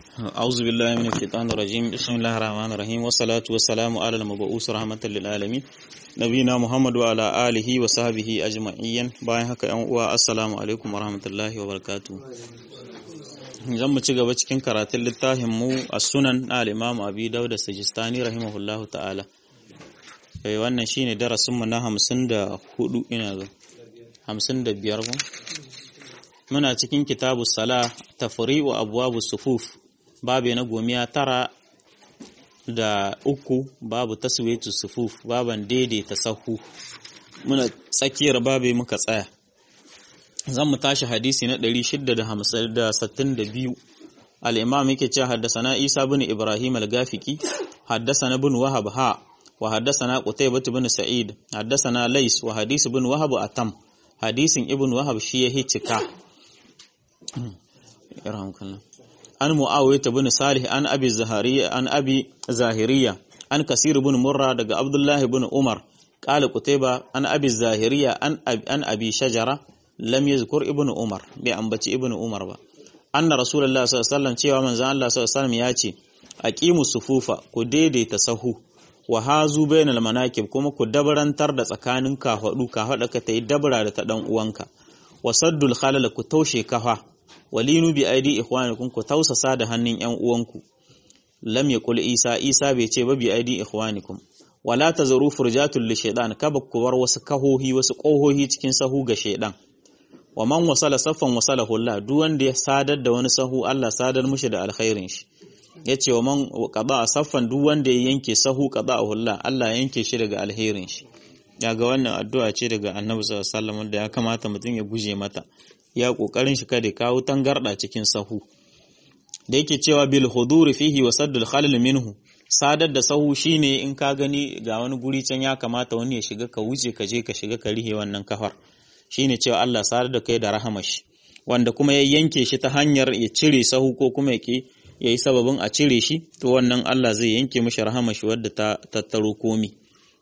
أعوذ بالله من الشيطان الرجيم بسم الله الرحمن الرحيم والصلاة والسلام على المبعوث رحمة للعالمين نبينا محمد وعلى آله وصحبه أجمعين باين haka ‘yan uwa assalamu alaikum warahmatullahi wabarakatuh zan mu ci gaba cikin karatun littafin mu a sunan na al-imam abi dauda sajistani rahimahullahu ta'ala eh wannan shine darasin mu na 54 ina ga 55 ko muna cikin kitabu sala tafri'u abwabu sufuf babu na gomiya tara da uku babu taswiyatu sufuf baban daidaita sahu muna tsakiyar babu muka tsaya zan mu tashi hadisi na 662 al-imam yake cewa haddasana Isa bin Ibrahim al-Gafiki haddasana bin Wahab ha wa haddasana Qutaybah bin Sa'id haddasana Lais wa hadisi bin Wahab atam hadisin ibn Wahab shi ya hicika an mu'awiyah bin salih an abi zahariya an abi zahiriya an kasir bin murra daga abdullahi bin umar qala qutayba an abi zahiriya an an abi shajara lam yazkur ibn umar bai ambaci ibn umar ba anna rasulullahi sallallahu alaihi wasallam cewa manzon Allah sallallahu alaihi wasallam ya ce aqimu sufufa ku daidaita sahu wa hazu bainal manakib kuma ku dabarantar da tsakanin kafadu kafada ka tayi dabara da ta dan uwanka wasaddul khalal ku taushe kafa walinu bi aidi ikhwanikum ku tausasa da hannun ƴan uwanku lam yaqul isa isa bai ce ba bi aidi ikhwanikum wala tazaru furjatul li shaytan kaba ku bar wasu kahohi wasu kohohi cikin sahu ga shaydan wa man wasala saffan wasalahu Allah duk wanda ya sadar da wani sahu Allah sadar mushi da alkhairin shi yace wa man qada saffan duk wanda ya yanke sahu qada'ahu Allah Allah yanke shi daga alherin shi yaga wannan addu'a ce daga Annabi sallallahu alaihi wasallam da ya kamata mutum ya guje mata ya kokarin shi kada kawo tangarda cikin sahu da yake cewa bil huduri fihi wa saddul khalal minhu sadar da sahu shine in ka gani ga wani guri can ya kamata wani ya shiga ka wuce ka je ka shiga ka rihe wannan kafar shine cewa Allah sadar da kai da rahama shi wanda kuma ya yanke shi ta hanyar ya cire sahu ko kuma yake yayi sababin a cire shi to wannan Allah zai yanke mishi rahama shi wadda ta tattaro komi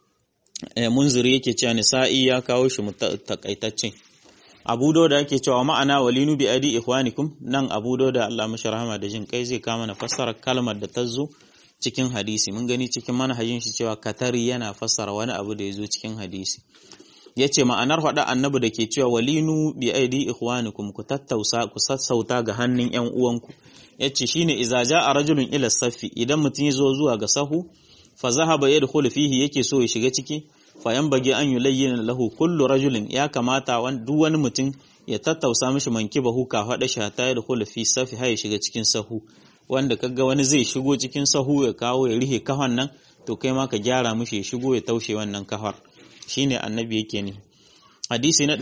eh munziri yake cewa nisa'i ya kawo shi takaitaccen abu da ake cewa ma'ana walinu bi adi ikhwanikum nan abu da Allah mashi rahama da jin kai zai kama na fassara kalmar da ta zo cikin hadisi mun gani cikin manhajin shi cewa katari yana fassara wani abu da ya zo cikin hadisi yace ma'anar faɗa annabi da ke cewa walinu bi aidi ikhwanikum ku tattausa ku sassauta ga hannun ƴan uwanku yace shine idza ja'a rajulun ila safi idan mutum ya zo zuwa ga sahu fa zahaba yadkhulu fihi yake so ya shiga ciki fayan bage an yi layyin lahu kullu rajulin ya kamata duk wani mutum ya tattausa mishi manki bahu ka faɗa shi ta da kula fi safi har ya shiga cikin sahu wanda kaga wani zai shigo cikin sahu ya kawo ya rihe kahon nan to kai ma ka gyara mishi ya shigo ya taushe wannan kahar shine annabi yake ne hadisi na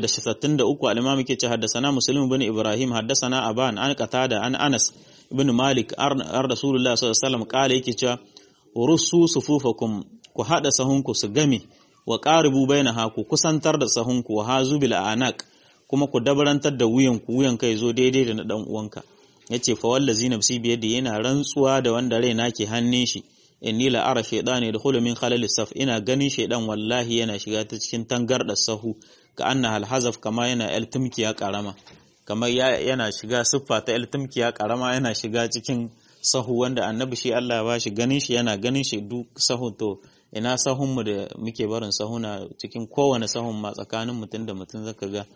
663 al-imam yake ce haddathana muslim ibn ibrahim haddathana aban an qatada an anas ibn malik ar rasulullah sallallahu alaihi wasallam kale yake cewa rusu sufufakum ku haɗa sahunku su game wa ƙaribu bai na haku kusantar da sahunku wa hazu bil anak kuma ku dabarantar da wuyanku wuyan kai zo daidai da na ɗan uwanka ya ce fa wallazi nafsi biyar da yana rantsuwa da wanda raina ke hannun shi inni la ara shaytan da min khalal saf ina ganin shaydan wallahi yana shiga ta cikin tangarda sahu ka anna hal hazaf kama yana el tumkiya karama kamar yana shiga siffa ta el tumkiya karama yana shiga cikin sahu wanda annabi shi Allah ya bashi ganin shi yana ganin shi duk sahu to ina sahunmu da muke barin sahuna cikin kowane sahun ma tsakanin mutum da mutum zaka ga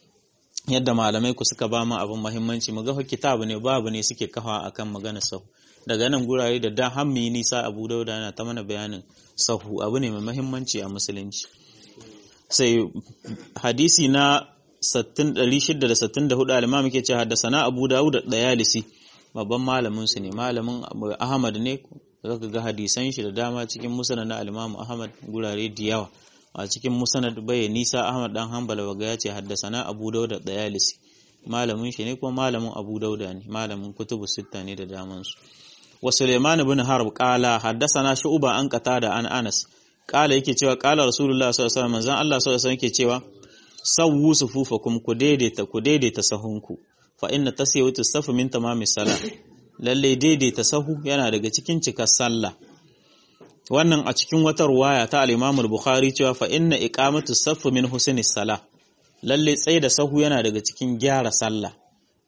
yadda malamai ku suka ba mu abin muhimmanci mu ga kitabu ne babu ne suke kafa akan magana sahu daga nan gurare da da hammi nisa Abu Dauda yana ta mana bayanin sahu abu ne mai muhimmanci a musulunci sai hadisi na 664 al-imam yake ce haddasa Abu Dawud da Dayalisi babban malamin su ne malamin Ahmad ne zaka ga hadisan shi da dama cikin musnad na al-Imam Ahmad gurare da yawa a cikin musnad bai nisa Ahmad dan Hanbal waga ya ce haddasana Abu Dawud da Dayalisi malamin shi ne kuma malamin Abu Dawud ne malamin kutubu sitta ne da daman su wa Sulaiman ibn Harb qala haddasana Shu'ba an qatada an Anas qala yake cewa qala Rasulullah sallallahu alaihi wasallam manzon Allah sallallahu alaihi wasallam yake cewa sawwu sufufakum ku daidaita ku daidaita sahunku fa inna tasawwutu safu min tamamis salah lalle daidaita sahu yana daga cikin cikar sallah wannan a cikin wata ruwaya ta al-Imam al-Bukhari cewa fa inna iqamatu safu min husnis salah lalle tsaye da sahu yana daga cikin gyara sallah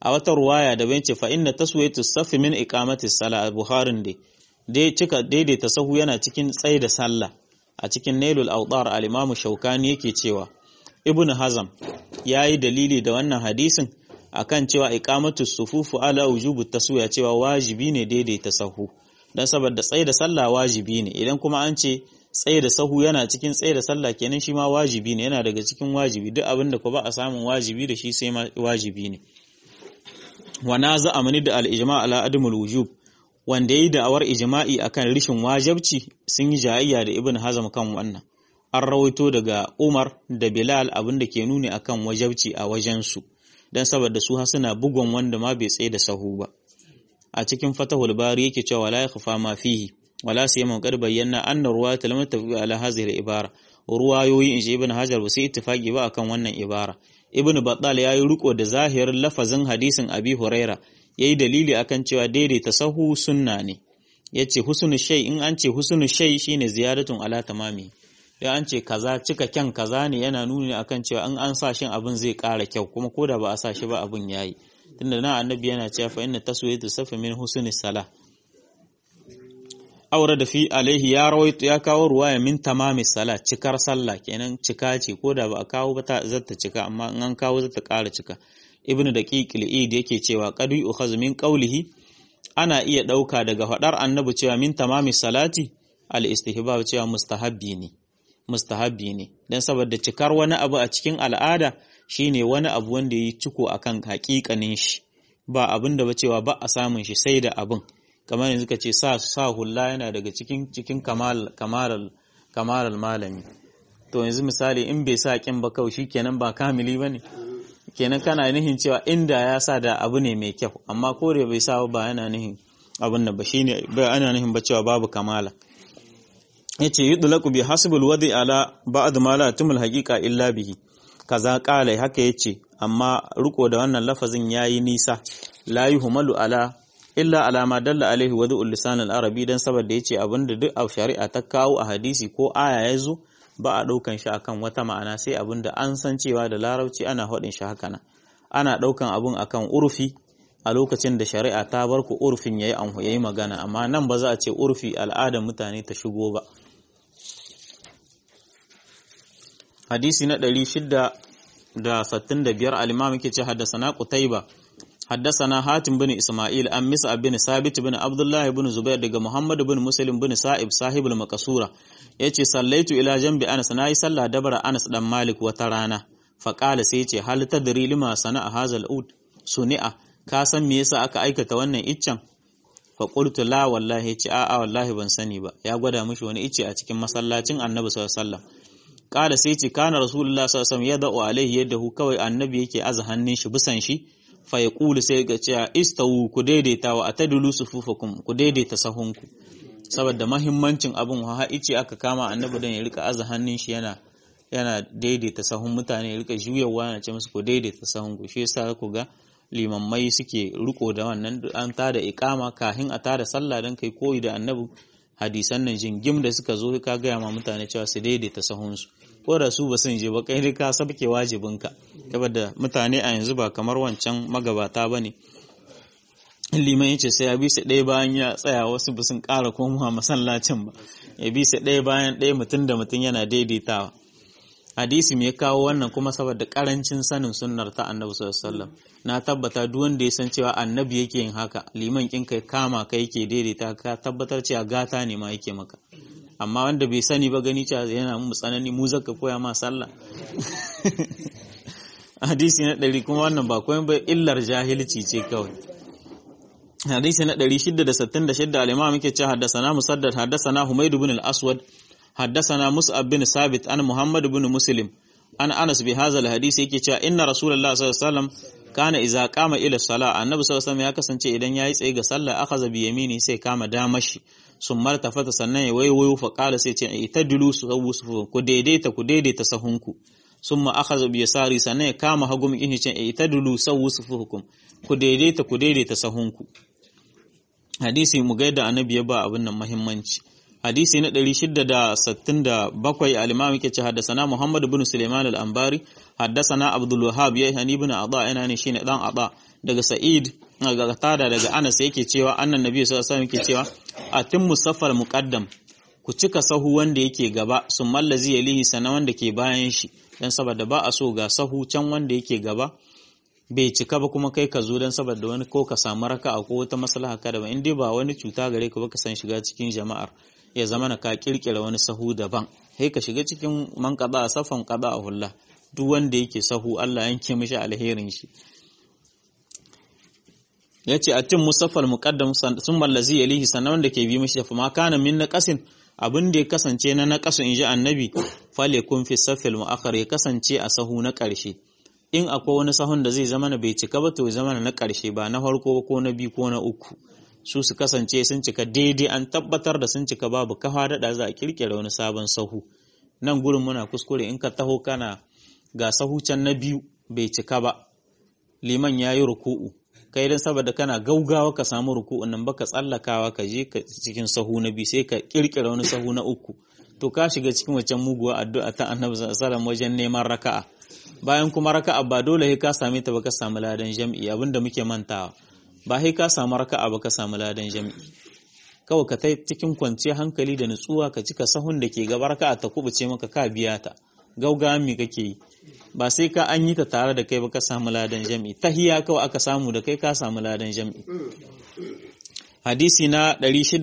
a wata ruwaya da bayan ce fa inna taswiyatu safi min iqamati sala buharin dai dai cika daidaita sahu yana cikin tsaye da sallah a cikin nailul awdar al-imam shaukani yake cewa ibn hazam yayi dalili da wannan hadisin akan cewa iqamatu sufufu ala wujubu taswiya cewa wajibi ne daidaita sahu dan saboda tsaye da sallah wajibi ne idan kuma an ce tsaye da sahu yana cikin tsaye da sallah kenan shi ma wajibi ne yana daga cikin wajibi duk abin da ko ba a samun wajibi da shi sai ma wajibi ne wa naza amani da al-ijma' ala adamul wujub wanda yayi da'awar ijma'i akan rishin wajibci sun yi jayayya da ibn hazm kan wannan an rawaito daga umar da bilal abin da ke nuni akan wajibci a wajen su dan saboda su ha suna bugon wanda ma bai tsaye da sahu ba a cikin fatahul bari yake cewa la yakhfa ma fihi wala siyama qad bayyana anna ruwayat lam tafi ala hadhihi al-ibara ruwayoyi in ibn hajar ba sai ittifaqi ba akan wannan ibara ibn battal yayi riko da zahirin lafazin hadisin abi huraira yayi dalili akan cewa daidaita sahu sunna ne yace husnul shay in an ce husnul shay shine ziyaratun ala tamami dan an ce kaza cika kyan kaza ne yana nuni akan cewa in an sa shin abin zai ƙara kyau kuma koda ba a sa shi ba abin yayi tunda na annabi yana cewa fa inna taswiyatu safi min husnis salah aure da fi alaihi ya rawaito ya kawo ruwaya min tamami sala cikar sallah kenan cika ce ko da ba a kawo ba ta zata cika amma in an kawo zata ƙara cika ibnu daqiq al-id yake cewa qad yu'khadhu min qawlihi ana iya ɗauka daga faɗar annabi cewa min tamami salati al-istihbab cewa mustahabbi ne mustahabbi ne dan saboda cikar wani abu a cikin al'ada shine wani abu wanda yi ciko akan haƙiƙanin shi ba abin da ba cewa ba a samun shi sai da abin kamar yanzu ka ce sa sa hulla yana daga cikin cikin kamal kamaral kamaral malami to yanzu misali in bai sa kin ba kawai shikenan ba kamili bane kenan kana nihin cewa inda ya sa da abu ne mai kyau amma ko da bai sa ba yana nihin abin da ba shine ba ana nihin ba cewa babu kamala yace yudlaqu bi hasbul wadi ala ba'd ma la tumul haqiqa illa bihi kaza qala haka yace amma riko da wannan lafazin yayi nisa la yuhmalu ala illa alama dalla alaihi wadu lisan al-arabi dan saboda yace abinda duk a shari'a ta kawo a hadisi ko aya yazo ba a daukan shi akan wata ma'ana sai abinda an san cewa da larabci ana hadin shi haka nan ana daukan abun akan urfi a lokacin da shari'a ta bar ku urfin yayi an yayi magana amma nan ba za a ce urfi al'adar mutane ta shigo ba hadisi na 665 al-imam yake ce haddasa qutayba حدثنا حاتم بن إسماعيل أم مسعب بن ثابت بن عبد الله بن زبير دغ محمد بن مسلم بن سائب صاحب المقصورة yace sallaitu ila jambi Anas nayi sallah dabara Anas dan Malik wata rana fa qala sai yace hal tadri lima sana'a hazal ud suni'a ka san me yasa aka aikata wannan iccen fa qultu la wallahi yace a a wallahi ban sani ba ya gwada mishi wani icce a cikin masallacin Annabi sallallahu alaihi wasallam qala sai yace kana rasulullahi sallallahu alaihi wasallam yada'u alaihi yadahu kawai annabi yake aza hannun shi bisan shi fa ya ƙulu sai ga cewa istawu ku daidaita wa atadulu sufufakum ku daidaita sahunku saboda mahimmancin abin ha ice aka kama annabi dan ya rika aza hannun shi yana yana daidaita sahun mutane ya rika juyawa yana ce musu ku daidaita sahunku shi yasa ku ga limammai suke riko da wannan an tada iqama kahin a tada sallah dan kai koyi da annabi hadisan nan jingim da suka zo ka gaya ma mutane cewa su daidaita sahunsu ko da su ba sun je ba kai dai ka sabke wajibinka saboda mutane a yanzu ba kamar wancan magabata ba ne liman yace sai ya bi su ɗaya bayan ya tsaya wasu ba sun ƙara komawa masallacin ba ya bi su ɗaya bayan ɗaya mutum da mutum yana daidaitawa hadisi me ya kawo wannan kuma saboda karancin sanin sunnar ta annabi sallallahu alaihi wasallam na tabbata duk wanda ya san cewa annabi yake yin haka liman kin kai kama kai yake daidaita ka tabbatar cewa gata ne ma yake maka amma wanda bai sani ba gani cewa yana mu tsanani mu zaka koya ma sallah hadisi na ɗari kuma wannan ba koyon ba illar jahilci ce kawai hadisi na 666 al-imam yake cewa haddathana musaddad haddathana humayd ibn al-aswad haddathana mus'ab bin sabit an muhammad ibn muslim an anas bi hadha al-hadisi yake cewa inna rasulullah sallallahu alaihi wasallam kana idza qama ila salah annabi sallallahu alaihi wasallam ya kasance idan yayi tsaye ga sallah akhadha bi yamini sai kama damashi sun martafata sannan ya waiwayo fa qala sai ce itadilu su ku daidaita ku daidaita sahunku summa akhadha bi yasari sannan ya kama hagu mu ce itadilu sawu sufuhukum ku daidaita ku daidaita sahunku hadisi mu ga yadda annabi ya ba abin nan muhimmanci hadisi na 667 al-imam yake ce haddasana Muhammad ibn Sulaiman al-Anbari haddasana Abdul Wahhab ya hani ibn Adha ina ne shine dan Adha daga Sa'id daga Tada daga Anas yake cewa annan nabi sallallahu alaihi wasallam yake cewa atimmu safar muqaddam ku cika sahu wanda yake gaba sun mallazi yalihi sana wanda ke bayan shi dan saboda ba a so ga sahu can wanda yake gaba bai cika ba kuma kai ka zo dan saboda wani ko ka samu raka'a ko wata maslaha ka daban in dai ba wani cuta gare ka ba ka san shiga cikin jama'ar ya zama na ka kirkira wani sahu daban sai ka shiga cikin man qada safan qada a hulla duk wanda yake sahu Allah yanke mishi alherin shi yace atin musaffal muqaddam sun mallazi yalihi sanan wanda ke bi mishi fa ma kana min naqasin abin da ya kasance na naqasu inji annabi fale kun fi safil muakhar ya kasance a sahu na ƙarshe in akwai wani sahun da zai zama na bai cika ba to zama na ƙarshe ba na farko ko na biyu ko na uku su su kasance sun cika daidai an tabbatar da sun cika babu kafa daɗa za a kirkira wani sabon sahu nan gurin muna kuskure in ka taho kana ga sahu can na biyu bai cika ba liman ya yi ruku'u kai dan saboda kana gaugawa ka samu ruku'un nan baka tsallakawa ka je cikin sahu na biyu sai ka kirkira wani sahu na uku to ka shiga cikin wancan muguwa addu'a ta annabi sallallahu alaihi wajen neman raka'a bayan kuma raka'a ba dole sai ka same ta ba ka samu ladan jam'i abinda muke mantawa ba sai ka samu raka'a ba ka samu ladan jam'i kawai ka tai cikin kwanciyar hankali da nutsuwa ka cika sahun da ke gaba raka'a ta kubuce maka ka biya ta gaugawan me kake yi ba sai ka an yi ta tare da kai ba ka samu ladan jam'i tahiya kawai aka samu da kai ka samu ladan jam'i hadisi na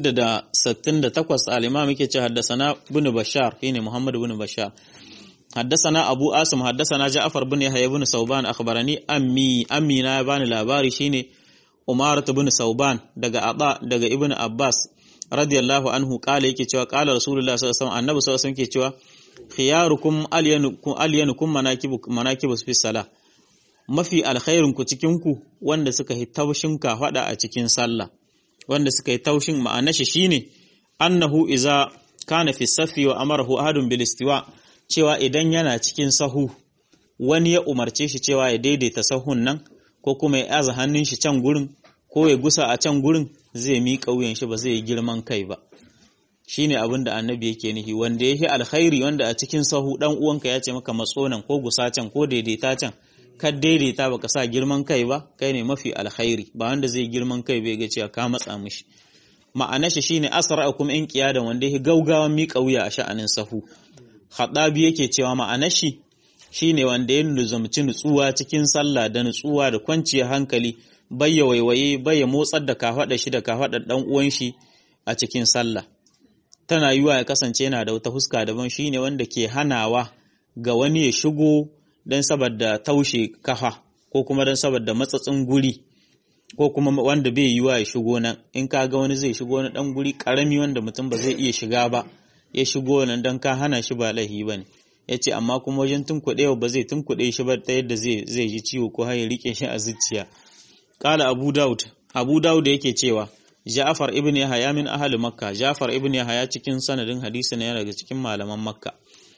668 al-imam yake ce haddasana ibn bashar shine muhammad ibn bashar حدثنا أبو آسم حدثنا جعفر بن يحيى بن ثوبان أخبرني أمي أمي na bani labari shine Umarat bin Sauban daga Aba daga Ibn Abbas radiyallahu anhu kala yake cewa kala Rasulullah sallallahu alaihi wasallam annabi sallallahu alaihi wasallam yake cewa khiyarukum alyanukum alyanukum manakibu manakibu fi salah mafi alkhairun ku cikin ku wanda suka yi taushin ka fada a cikin sallah wanda suka yi taushin ma'anar shi shine annahu iza kana fi safi wa amarahu ahadun bil istiwa cewa idan yana cikin sahu wani ya umarce shi cewa ya daidaita sahun nan ko kuma ya aza hannun shi can gurin ko ya gusa a can gurin zai miƙa wuyan shi ba zai yi girman kai ba shine abin da annabi yake nihi wanda yake alkhairi wanda a cikin sahu dan uwanka ya ce maka matsonan ko gusa can ko daidaita can ka daidaita baka sa girman kai ba kai ne mafi alkhairi ba wanda zai girman kai bai ga cewa ka matsa mishi ma'ana shi shine asra'ukum in qiyadan wanda yake gaugawan miƙa wuya a sha'anin sahu Haɗabi yake cewa ma'anar shi shine wanda ya nuzumci nutsuwa cikin sallah da nutsuwa da kwanciyar hankali bayya waiwaye bayya motsar da kafaɗa shi da kafaɗar ɗan uwan shi a cikin sallah tana yiwa ya kasance yana da wata huska daban shine wanda ke hanawa ga wani ya shigo don saboda taushe kafa ko kuma don saboda matsatsin guri ko kuma wanda bai yiwa ya shigo nan in ka ga wani zai shigo na ɗan guri ƙarami wanda mutum ba zai iya shiga ba ya shigo nan don ka hana shi ba laihi ba ne ya ce amma kuma wajen tunkuɗe ba zai tunkuɗe shi ba ta yadda zai ji ciwo ko har ya riƙe shi a zuciya ƙala abu daud abu daud yake cewa ja'far ibn yahya min ahli makka ja'far ibn yahya cikin sanadin hadisi ne daga cikin malaman makka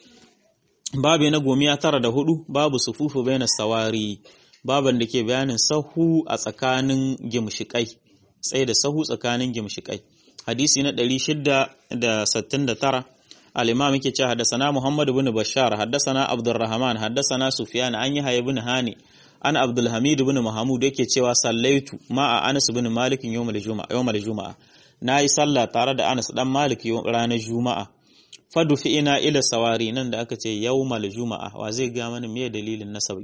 babu na gomiya tara da hudu babu sufufu baina sawari baban da ke bayanin sahu a tsakanin gimshikai tsaye da sahu tsakanin gimshikai hadisi na 669 al-imam yake cewa haddathana Muhammad ibn Bashar haddathana Abdurrahman haddathana Sufyan an yahya ibn Hani an Abdul Hamid ibn Mahmud yake cewa sallaitu ma'a Anas ibn Malik yawmal juma'a yawmal juma'a nayi sallah tare da Anas dan Malik ranar juma'a fadu fi ina ila sawari nan da aka ce yawmal juma'a wa zai ga mana me dalilin nasab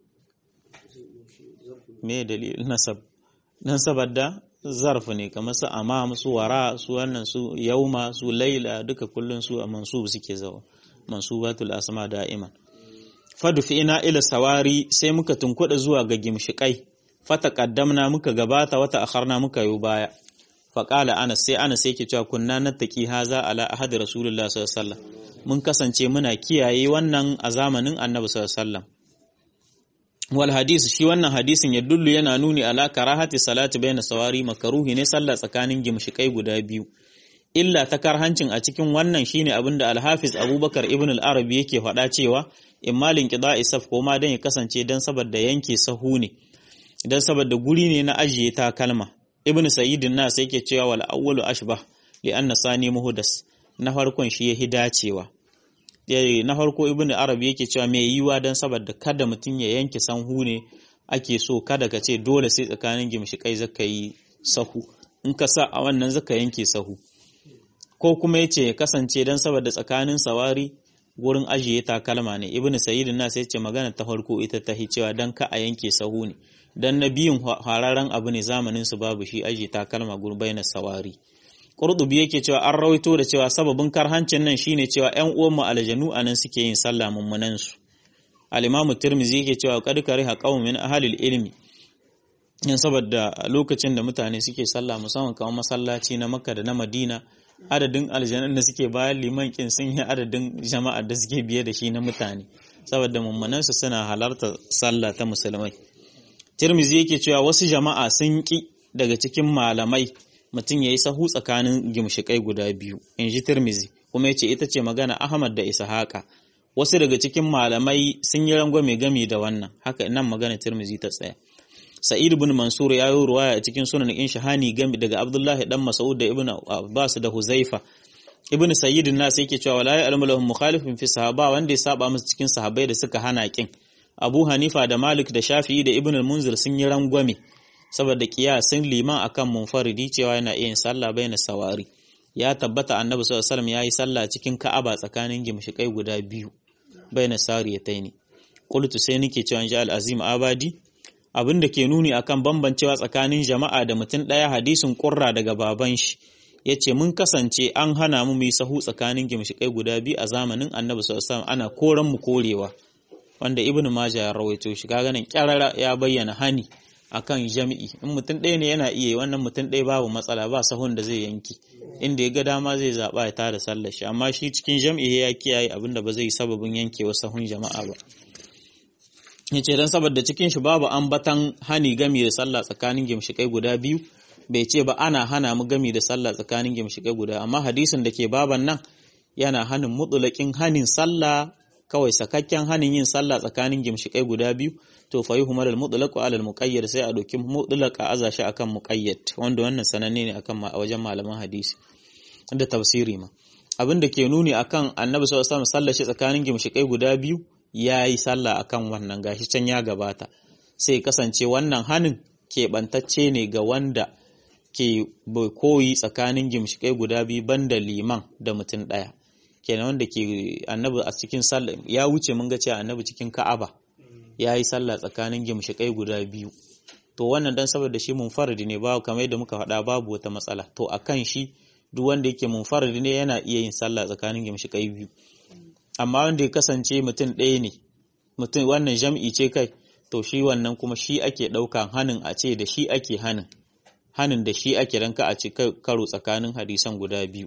me dalilin nasab dan saboda zarf ne kamar su amam su wara su wannan su yauma su laila duka kullun su a mansub suke zawa mansubatul asma da'iman fadu fi ina ila sawari sai muka tunkuda zuwa ga gimshikai fata qaddamna muka gabata wata akharna muka yi baya faƙala ana sai ana sai ke cewa kunna nattaki haza ala ahadi rasulullah sallallahu alaihi wasallam mun kasance muna kiyaye wannan a zamanin annabi sallallahu alaihi wasallam wal hadisi shi wannan hadisin ya dullu yana nuni ala karahati salati bayna sawari makaruhi ne sallah tsakanin gimshikai guda biyu illa ta karhancin a cikin wannan shine abinda al-hafiz abubakar ibn al-arabi yake faɗa cewa immalin qida'i saf ko ma dan ya kasance dan saboda yanke sahu ne dan saboda guri ne na ajiye ta kalma ibn sayyidin nas yake cewa wal awwalu ashbah li anna sani muhdas na farkon shi ya dacewa na farko ibnu arabi yake cewa mai yiwa dan saboda kada mutum ya yanke sanhu ne ake so kada ka ce dole sai tsakanin gimshikai zaka yi sahu in ka sa a wannan zaka yanke sahu ko kuma yace ya kasance dan saboda tsakanin sawari gurin ajiye takalma ne ibnu sayyidin nas yace magana ta farko ita ta cewa dan ka a yanke sahu ne dan na biyun hararen abu ne zamanin su babu shi ajiye takalma gurin bayyana sawari Qurtubi yake cewa an rawaito da cewa sababin karhancin nan shine cewa ƴan uwan mu aljanu anan suke yin sallah mummunan su al-Imam Tirmidhi yake cewa qad kariha qaumun min ahli ilmi yan saboda lokacin da mutane suke sallah musamman kamar masallaci na Makka da na Madina adadin aljanun da suke bayan liman kin sun yi adadin jama'ar da suke biye da shi na mutane saboda mummunan su suna halarta sallah ta musulmai Tirmidhi yake cewa wasu jama'a sun ki daga cikin malamai mutum ya yi sahu tsakanin gimshikai guda biyu in ji tirmizi kuma ya ce ita ce magana ahmad da ishaqa wasu daga cikin malamai sun yi rangwame gami da wannan haka nan magana tirmizi ta tsaya sa'id ibn mansur ya yi ruwaya a cikin sunan in shahani gami daga abdullahi dan mas'ud da ibn abbas da huzaifa ibn sayyid nas yake cewa wala ya'lamu lahum mukhalifun fi sahaba wanda ya saba musu cikin sahabbai da suka hana kin abu hanifa da malik da shafi'i da ibn al-munzir sun yi rangwame saboda kiyasin liman akan munfaridi cewa yana iya yin sallah baina sawari ya tabbata annabi sallallahu alaihi wasallam yayi sallah cikin ka'aba tsakanin gimshikai guda biyu baina sariyataini qultu sai nake cewa ji al-azim abadi abinda ke nuni akan bambancewa tsakanin jama'a da mutum daya hadisin qurra daga baban shi yace mun kasance an hana mu mu yi sahu tsakanin gimshikai guda biyu a zamanin annabi sallallahu alaihi wasallam ana koran mu korewa wanda ibnu majah ya rawaito shi kaga nan kyarara ya bayyana hani akan jami'i in mutum ɗaya ne yana iya wannan mutum ɗaya babu matsala ba sahun da zai yanki inda ya ga dama zai zaɓa ya tada sallar shi amma shi cikin jami'i ya kiyaye abin da ba zai sababin yankewa sahun jama'a ba yace dan saboda cikin shi babu ambatan hani gami da sallah tsakanin gimshikai guda biyu bai ce ba ana hana mu gami da sallah tsakanin gimshikai guda amma hadisin da ke baban nan yana hanin mutulakin hanin sallah kawai sakakken hanin yin sallah tsakanin gimshikai guda biyu to fa yuhmal al mutlaq ala al muqayyad sai a doki mutlaq a aza shi akan muqayyad wanda wannan sananne ne akan wajen malaman hadisi da tafsiri ma abin da ke nuni akan annabi sallallahu alaihi wasallam sallar shi tsakanin gimshikai guda biyu yayi sallah akan wannan gashi can ya gabata sai kasance wannan hanin keɓantacce ne ga wanda ke koyi tsakanin gimshikai guda biyu banda liman da mutum ɗaya kenan wanda ke annabi a cikin sallah ya wuce mun ga cewa annabi cikin ka'aba ya yi sallah tsakanin gimshikai guda biyu to wannan dan saboda shi munfaridi ne ba kamar yadda muka faɗa babu wata matsala to akan shi duk wanda yake munfaridi ne yana iya yin sallah tsakanin gimshikai biyu amma wanda ya kasance mutum ɗaya ne mutum wannan jam'i ce kai to shi wannan kuma shi ake ɗaukan hanin a ce da shi ake hanin hanin da shi ake ranka a ce karo tsakanin hadisan guda biyu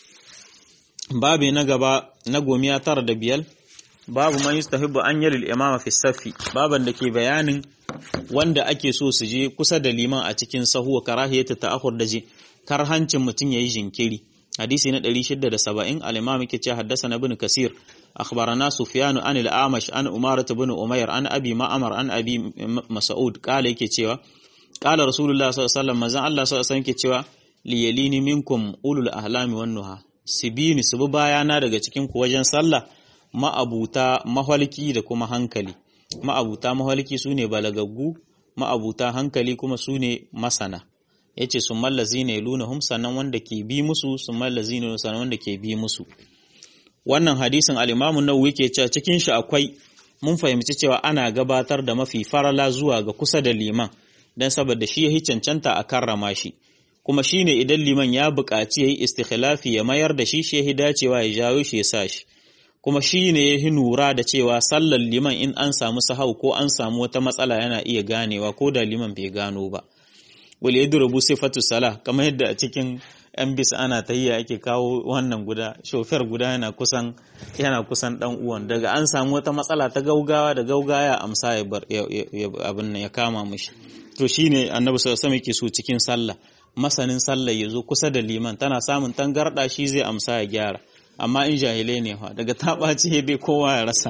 babi na gaba na gomiya tara da biyar babu man yustahibbu an yalil imama fi safi baban da ke bayanin wanda ake so su je kusa da liman a cikin sahu wa karahiyata ta'akhur da je karhancin mutum yayi jinkiri hadisi na 670 al-imam yake cewa haddathana ibn kasir akhbarana sufyan an al-amash an umarah ibn umayr an abi ma'mar an abi mas'ud kala yake cewa kala rasulullah sallallahu alaihi wasallam manzon Allah sallallahu alaihi wasallam yake cewa liyalini minkum ulul ahlami wan nuha sibini su bi bayana daga cikin ku wajen sallah ma'abuta mahalki da kuma hankali ma'abuta mahalki su ne balagaggu ma'abuta hankali kuma su ne masana ya ce sun mallazi ne lunahum sannan wanda ke bi musu sun mallazi ne sannan wanda ke bi musu wannan hadisin alimamun nawawi ke cewa cikin shi akwai mun fahimci cewa ana gabatar da mafi farala zuwa ga kusa da liman don saboda shi ya cancanta a karrama shi kuma shi ne idan liman ya buƙaci ya yi istikhilafi ya mayar da shi shi ya dacewa ya jawo shi ya sa shi kuma shi ne ya yi nura da cewa sallar liman in an samu sahau ko an samu wata matsala yana iya ganewa ko da liman bai gano ba wal yadrubu sifatu salah kamar yadda a cikin yan bisa ana tahiyya ake kawo wannan guda shofar guda yana kusan yana kusan dan uwan daga an samu wata matsala ta gaugawa da gaugaya amsa ya bar abin nan ya kama mishi to shine annabi sallallahu alaihi wasallam yake so cikin sallah masanin sallah ya zo kusa da liman tana samun tangarda shi zai amsa ya gyara amma in jahilai ne fa daga ta ɓaci dai kowa ya rasa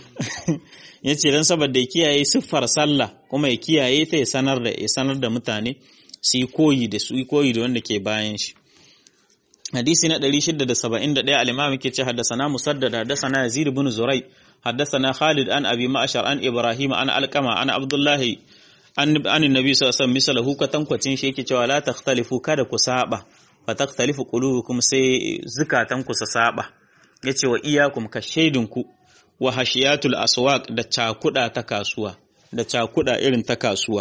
ya ce don saboda ya kiyaye siffar sallah kuma ya kiyaye ta ya sanar da ya sanar da mutane su yi koyi da su yi koyi da wanda ke bayan shi hadisi na 671 al-imam yake ce haddathana musaddad haddathana yazid ibn zurai haddathana khalid an abi ma'shar an ibrahim an alqama an abdullah an an annabi sallallahu alaihi wasallam misalahu katankwacin shi yake cewa la takhtalifu kada ku saba fa takhtalifu qulubukum sai zukatan ku sa saba yace wa iyakum ka shaidinku wa hashiyatul aswaq da cakuda ta kasuwa da cakuda irin ta kasuwa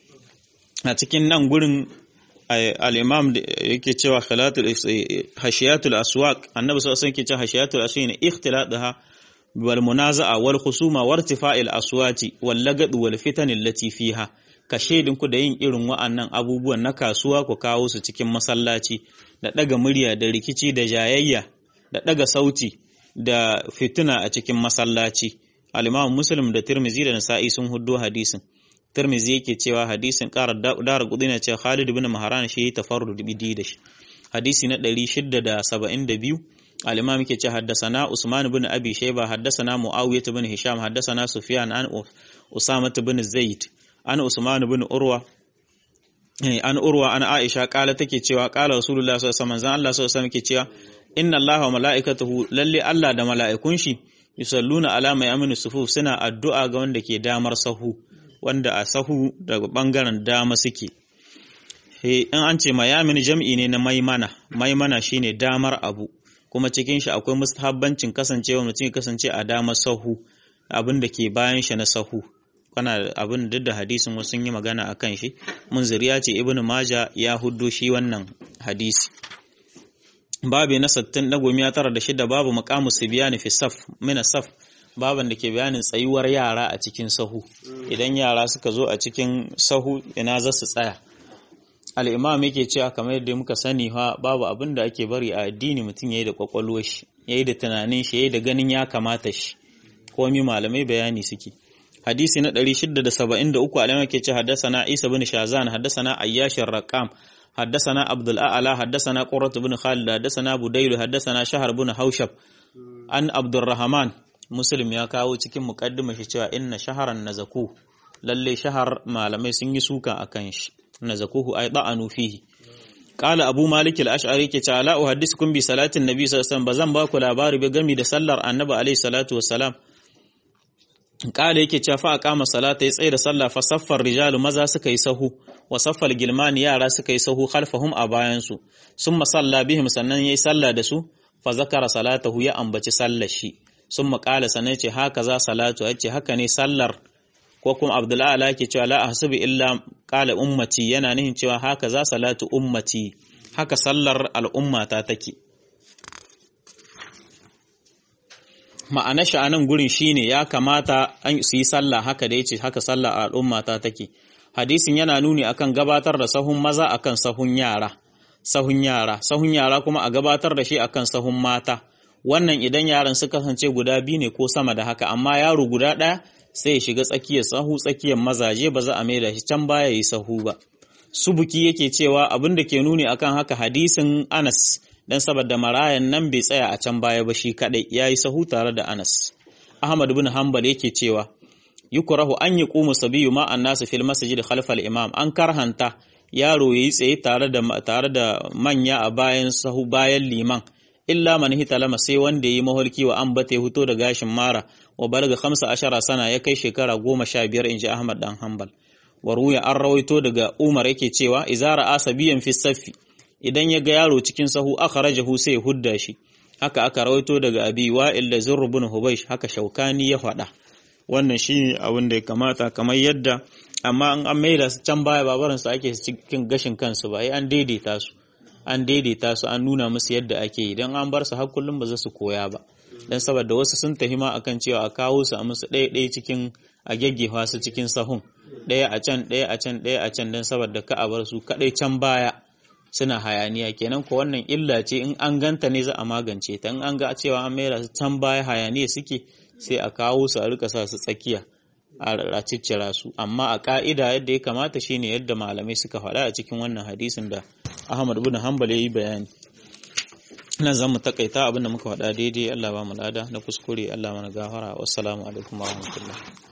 a cikin nan gurin al-imam yake cewa khilatul hashiyatul aswaq annabi sallallahu alaihi wasallam yake cewa hashiyatul aswaq ne ikhtiladaha wal munaza'a wal khusuma wa irtifa'il aswati wal lagad wal fitan allati fiha ka shaidin ku da yin irin wa'annan abubuwan na kasuwa ku kawo su cikin masallaci da daga murya da rikici da jayayya da daga sauti da fituna a cikin masallaci al-imam muslim da tirmizi da nasa'i sun huddo hadisin Tirmizi yake cewa hadisin ƙara dara kuɗi na cewa Khalid ibn Maharan shi tafarrud bidi da shi. Hadisi na 672 al-Imam yake cewa haddasana Usman ibn Abi Shayba haddasana Muawiyah ibn Hisham haddasana Sufyan an Usama ibn Zaid an Usman ibn Urwa an Urwa an Aisha kala take cewa kala Rasulullah sallallahu alaihi wasallam Allah sallallahu alaihi wasallam yake cewa inna Allaha wa mala'ikatahu lalle Allah da mala'ikun shi yusalluna ala mai aminu sufuf suna addu'a ga wanda ke damar sahu wanda a sahu daga ɓangaren dama suke. In an ce mayamin jam'i ne na maimana, maimana shine damar abu, kuma cikin shi akwai mustahabbancin kasancewa mutum ya kasance a damar sahu, abin da ke bayan shi na sahu. Kana abin duk da hadisin wasu yi magana a kan shi, munzir ya ce Ibn Maja ya huddo shi wannan hadisi. Babu na sattin na gomiya tara da shida babu makamu su biya fi saf, mina saf, baban da ke bayanin tsayuwar yara a cikin sahu idan yara suka zo a cikin sahu ina za su tsaya al'imam yake cewa kamar yadda muka sani ha babu abin da ake bari a addini mutum ya yi da kwakwalwar shi ya yi da tunanin shi ya yi da ganin ya kamata shi komi malamai bayani suke hadisi na 673 alamar ke ce haddasana isa bin shazan haddasana ayyashin raqam haddasana abdul a'ala haddasana qurrat bin khalid haddasana budailu haddasana shahar bin haushab an abdurrahman muslim ya kawo cikin muqaddima shi cewa inna shaharan nazaku lalle shahar malamai sun yi suka akan shi nazakuhu ay da'anu fihi qala abu malik al-ash'ari ke cewa la uhaddisukum bi salatin nabi sallallahu alaihi wasallam bazan ba ku labari ba gami da sallar annabi alaihi salatu wassalam qala yake cewa fa aqama salata ya tsaye da sallah fa saffar rijalu maza suka yi sahu wa saffal gilmani yara suka yi sahu khalfahum a bayan su summa salla bihim sannan yayi sallah da su fa zakara salatahu ya ambaci sallar shi sun maƙala sanai ce haka za salatu ya ce haka ne sallar ko kuma abdullahi ke cewa la ahsubu illa qala ummati yana nihin cewa haka za salatu ummati haka sallar al'ummata take ma'ana shi anan gurin shine ya kamata an su yi sallah haka da yace haka sallar al'ummata take hadisin yana nuni akan gabatar da sahun maza akan sahun yara sahun yara sahun yara kuma a gabatar da shi akan sahun mata wannan idan yaran suka kasance guda biyu ne ko sama da haka amma yaro guda ɗaya sai ya shiga tsakiyar sahu tsakiyar mazaje ba za a maida shi can baya yi sahu ba subuki yake cewa abin da ke nuni akan haka hadisin Anas dan saboda marayan nan bai tsaya a can baya ba shi kadai yayi sahu tare da Anas Ahmad bin Hanbal yake cewa yukrahu an yaqumu sabiyyu ma annasu fil masjid khalfal imam an karhanta yaro yayi tsaye tare da tare da manya a bayan sahu bayan liman illa man hitalama sai wanda yayi maholki wa an bata huto da gashin mara wa balaga 15 sana ya kai shekara 15 inji Ahmad dan Hanbal wa ruya an rawaito daga Umar yake cewa izara asabiyan fi saffi idan ya ga yaro cikin sahu akhrajahu sai hudda shi haka aka rawaito daga Abi Wa'il da Zurr ibn Hubaysh haka Shaukani ya faɗa wannan shi abin da ya kamata kamar yadda amma an an maida su can baya babaran su ake cikin gashin kansu ba ai an daidaita su an daidaita su an nuna musu yadda ake yi don an bar su har kullum ba za su koya ba don saboda wasu sun tahima akan cewa a kawo su a musu ɗaya ɗaya cikin a gyaggefa su cikin sahun ɗaya a can ɗaya a can ɗaya a can don saboda ka a bar su kaɗai can baya suna hayaniya kenan ko wannan illa ce in an ganta ne za a magance ta in an ga cewa an maida su can baya hayaniya suke sai a kawo su a rika sa su tsakiya a ciccira su amma a ka'ida yadda ya kamata shine yadda malamai suka faɗa a cikin wannan hadisin da Ahmad ibn Hanbal yayi bayani nan zamu takaita abinda muka faɗa daidai Allah ba mu lada na kuskure Allah mana gafara wassalamu alaikum warahmatullahi